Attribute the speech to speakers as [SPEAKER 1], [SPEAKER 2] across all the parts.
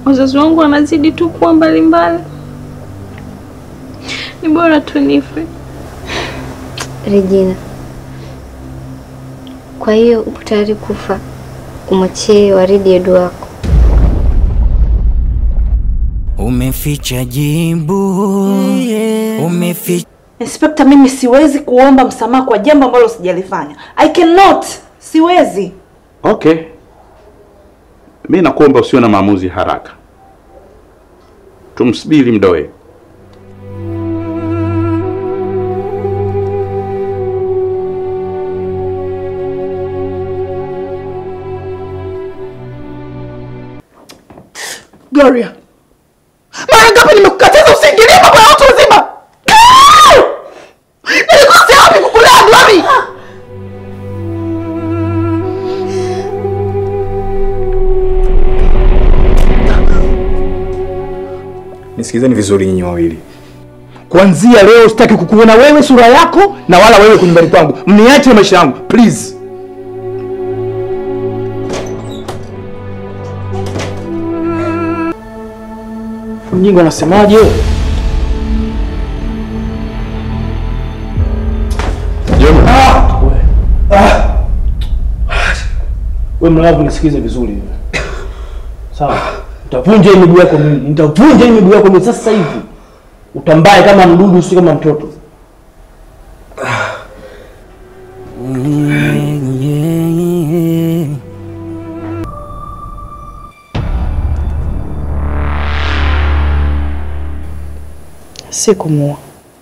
[SPEAKER 1] wazazi wangu wanazidi tu kuwa mbalimbali. Ni bora tu nife.
[SPEAKER 2] Regina, kwa hiyo upo tayari kufa umwachie Waridi Edu wako?
[SPEAKER 3] Umeficha jibu, umeficha
[SPEAKER 4] Inspekta, mimi siwezi kuomba msamaha kwa jambo ambalo sijalifanya. I cannot. Siwezi.
[SPEAKER 5] Okay, mi nakuomba usiwe na maamuzi haraka, tumsubiri Mdoe.
[SPEAKER 6] Gloria, mara ngapi nimekukataza usiingilie mambo ya watu wazima? No! Nilikosea wapi kukulea Glory?
[SPEAKER 7] Nisikizeni vizuri nyinyi wawili. Kuanzia leo sitaki kukuona wewe sura yako na wala wewe kwenye nyumbani kwangu. Mniache maisha yangu, please. Mjinga anasemaje? Ah! Ah! Wewe mlavu nisikize vizuri. Sawa. Utavunja hii miguu yako miwili. Nitavunja hii miguu yako miwili sasa hivi. Utambaye kama mdudu si kama mtoto.
[SPEAKER 6] Si kumuua,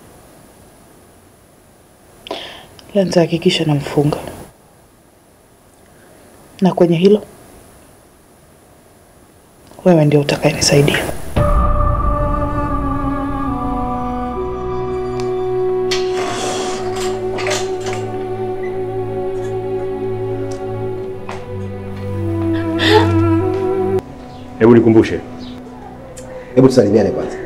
[SPEAKER 6] ila nitahakikisha namfunga, na kwenye hilo wewe ndio utakayenisaidia.
[SPEAKER 7] Hebu nikumbushe.
[SPEAKER 8] Hebu tusalimiane kwanza.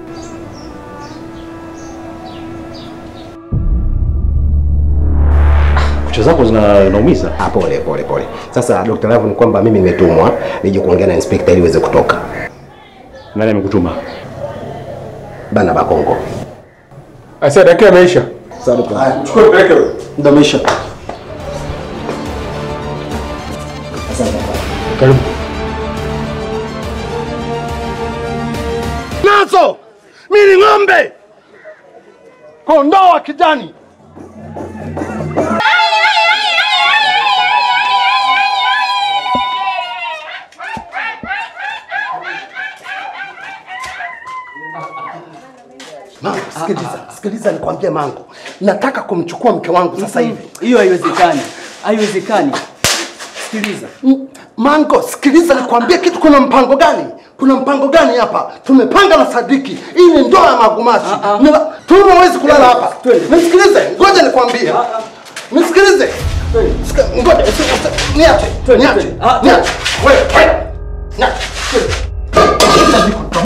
[SPEAKER 7] Kucha zako zinaumiza.
[SPEAKER 8] Ah, pole pole pole. Sasa Dr. Love ni kwamba mimi nimetumwa nije kuongea na inspector ili iweze kutoka.
[SPEAKER 7] Nani amekutuma?
[SPEAKER 8] Bana Bakongo.
[SPEAKER 7] Asa dakika imeisha.
[SPEAKER 8] Sawa Dr.
[SPEAKER 7] Haya, chukua peleke wewe. Muda umeisha.
[SPEAKER 8] Asante.
[SPEAKER 7] Karibu.
[SPEAKER 9] Nazo mimi ni ng'ombe, kondoo wa kijani.
[SPEAKER 8] Mango, sikiliza, sikiliza nikwambie Mango. Nataka kumchukua mke wangu sasa hivi.
[SPEAKER 10] Hiyo haiwezekani, haiwezekani. Sikiliza
[SPEAKER 8] M- Mango, sikiliza nikwambie kitu. Kuna mpango gani? Kuna mpango gani hapa? Tumepanga na Sadiki. Hii ni ndoa ya magumashi. Nila- Tuma hawezi kulala hapa. Nisikilize, ngoja nikwambie. Nisikilize. Sika- Ngoja, usi- usi- niache. Niache. Niache. Wewe, wewe. Niache.